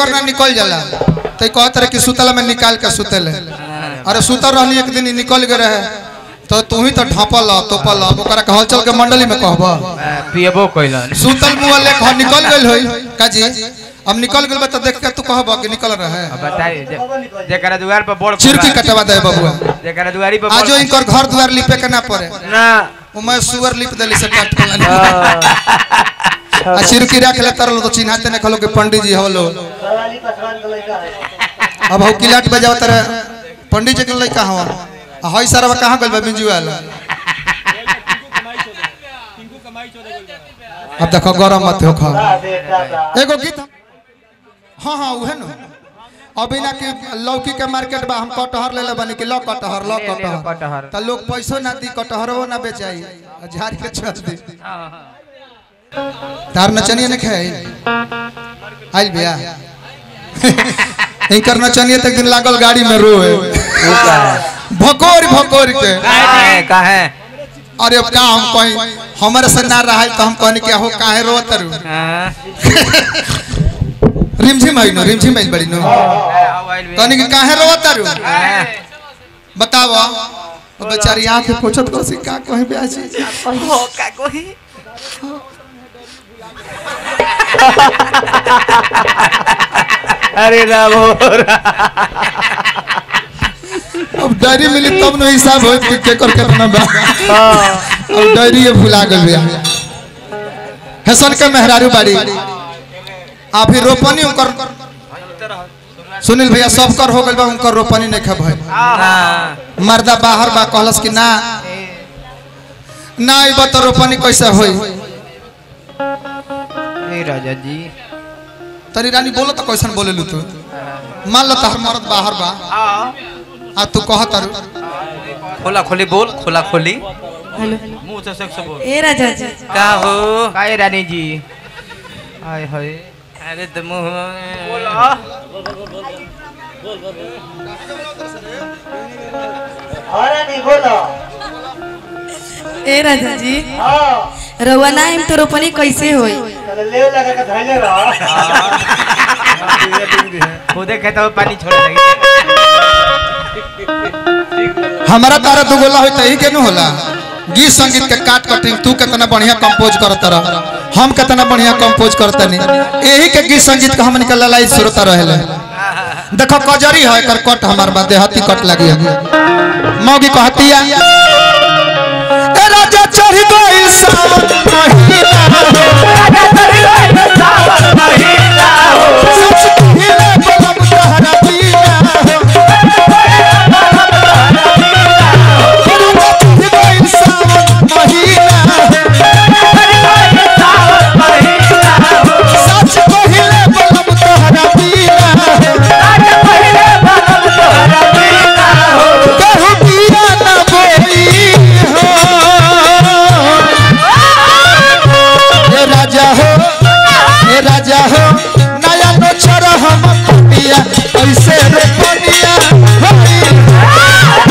केकर ना निकल जाला तो कहत रहे कि सुतला में निकाल के सुतले अरे सुतर रहनी एक दिन ही निकल गए रहे तो तू ही तो ढापल तोपल ओकरा के हलचल के मंडली में कहबा पियबो कइलन सुतल मुंह ले कह निकल गेल होई काजी अब निकल गेल बा तो देख के तू कहबा कि निकल रहे अब बताई जे- जेकरा दुआर पर बोर्ड चिरकी कटवा दे बबुआ जेकरा दुआरी पर आजो बोर्ड- इनकर घर द्वार लिपे के ना पड़े ना वो मैं सुअर लिप देली से काट के हाँ। आ चिरकी रख ले तरल तो चिन्हाते ने खलो के पंडित जी हवलो अब हो किलाट बजाव तर पंडित जी के लइका हवा आ हई सरवा कहां गइल बा बिंजू वाला अब देखो गरम मत हो खा एगो गीत हम- हाँ हाँ उहे न अभी ना कि लौकी के मार्केट बा हम कटहर ले ले बनी कि लो कटहर लो ले ले कटहर कटहर। त लोग पैसो ना दी कटहरो ना बेचाई आ झाड़ के छोड़ दी हाँ, हाँ। तार नचनिया ने खाई आइल बिया इनकर नचनिया तक दिन लागल गाड़ी में रोए भकोर भकोर के काहे काहे अरे अब का हम कहीं हमारे से ना रहा तो हम कहनी कि हो काहे रोत रू हाँ। रिमझिम आई नो रिमझिम आई बड़ी नो कहनी कि काहे रोत रू हाँ। बताओ वो बेचारी आंख के पोछत को से का कहे ब्यासी हो का कोही अरे रामो अब डायरी मिली तब न हिसाब होत कि केकर केतना बा अब डायरी ये भुला गल बिया हसन के मेहरारू बाड़ी आ फिर रोपनी उनकर सुनील भैया सब कर हो गइल बा उनकर रोपनी नहीं खा भाई हाँ। मर्दा बाहर बा कहलस कि ना ना आइब तो रोपनी कैसे होई ए राजा जी तरी रानी बोलो तो कैसन बोलेलू तू मान लो तहर मर्द बाहर बा आ तू कह तारू खोला खोली बोल खोला खोली हेलो मुंह से सेक्स बोल ए राजा जी का हो काय रानी जी हाय हाय अरे तो मुंह बोला ए राजा जी रउआ ना आइम तो रोपनी कैसे होई खुदे खेता में पानी छोड़ लगी हमारा तारा दुगोला होई त ही के नु होला गीत संगीत के काट कटिंग तू कितना बढ़िया कंपोज करत रह हम कितना बढ़िया कंपोज करते नहीं यही के गीत संगीत के हमन के ललाई सुरता रहेले देखो कजरी है कर कट हमार बा देहाती कट लगी है मौगी कहतिया ए राजा चढ़ गइल सावन महीना सच कहिले बलम तहरा बिना हो राजा चढ़ गइल सावन महीना सच कहिले बलम तहरा बिना कहू पिया न बोई हो हे राजा हो हे राजा हो नया नो छोड़ हम पिया ऐसे रे पनिया होई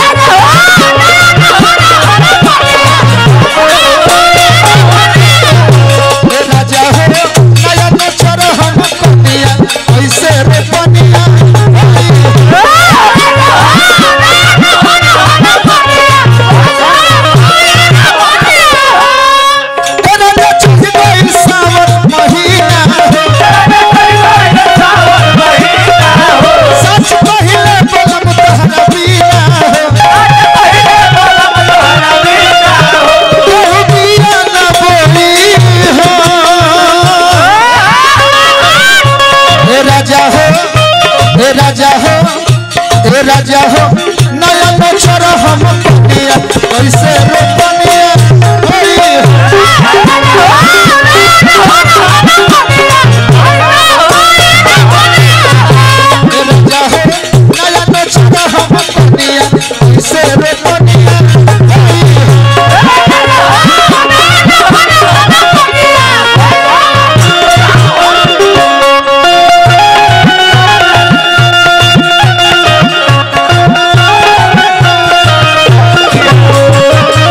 हे राजा हो नया नो छोड़ हम पिया ऐसे रे पनिया होई हे राजा चढ़ गइल सावन महीना सच कहिले बलम तहरा बिना कहू पिया न बोली हो हे राजा हो हे राजा हो हे राजा हो नया न छोड़ हम पनिया कैसे रे पनिया होई हे राजा हो नया न छोड़ हम पनिया कैसे रे पनिया होई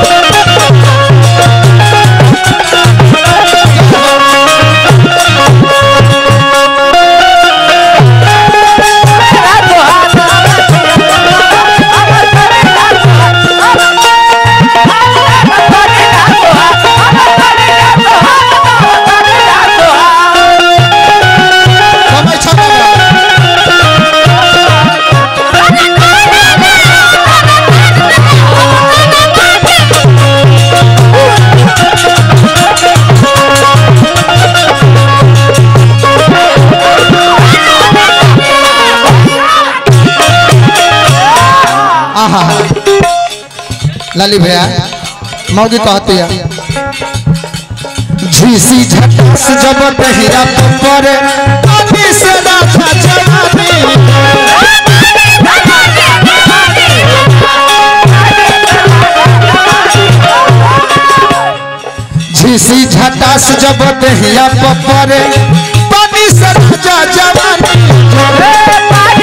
Thank लाली भैया मौगी कहती है झीसी झटास जब दहिया पर पानी से राधा जवानी झीसी झटास जब दहिया पर पानी से राजा जवानी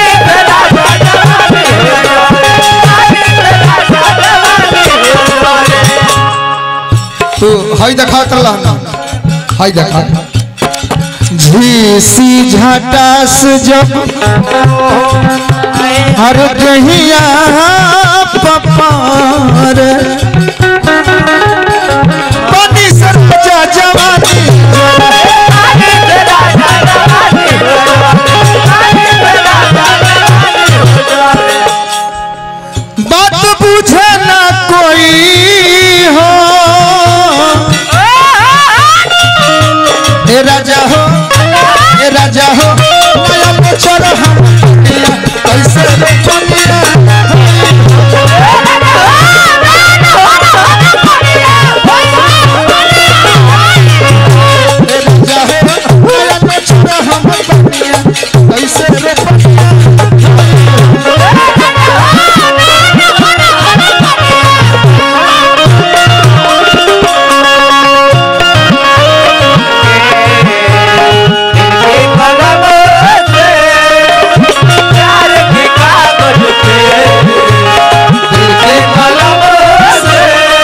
तू हई देखा कर लहना हई देखा झीसी झटास जब हर दहिया पपार पानी से राजा जवानी बात बुझे ना कोई हो ए राजा हो ए राजा हो नया बचर हम दुनिया, कैसे रे दुनिया ए राजा हो नया बचर हम दुनिया, कैसे रे दुनिया दिल के कलम से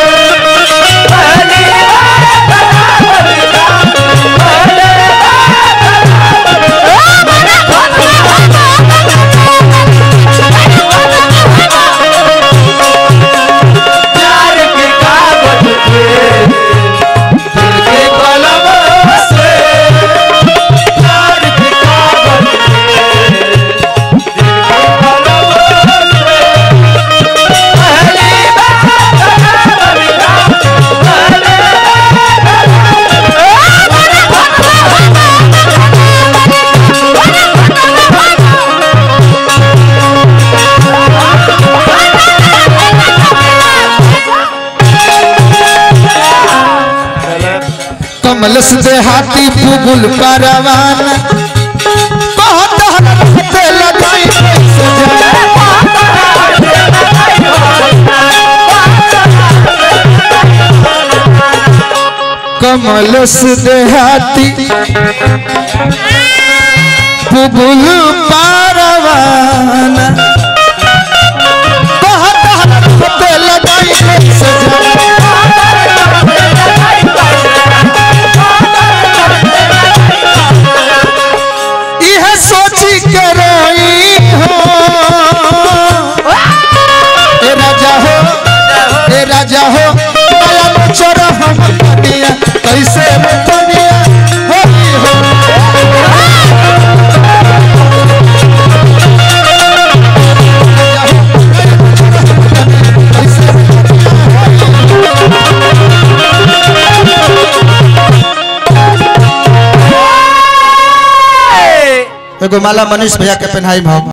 दिल के कलम से प्यार के कागज कमल से हाथी बुबुल परवान बहुत हरकत लगाई सजा कमल से हाथी बुबुल परवान बहुत हरकत लगाई सजा यह सोची के रोई हो ए राजा हो ए राजा हो माया में चोर हम पनिया कैसे रे पनिया होई हो कैसे रे पनिया होई हो। एगो माला मनीष भैया के पहनाई हम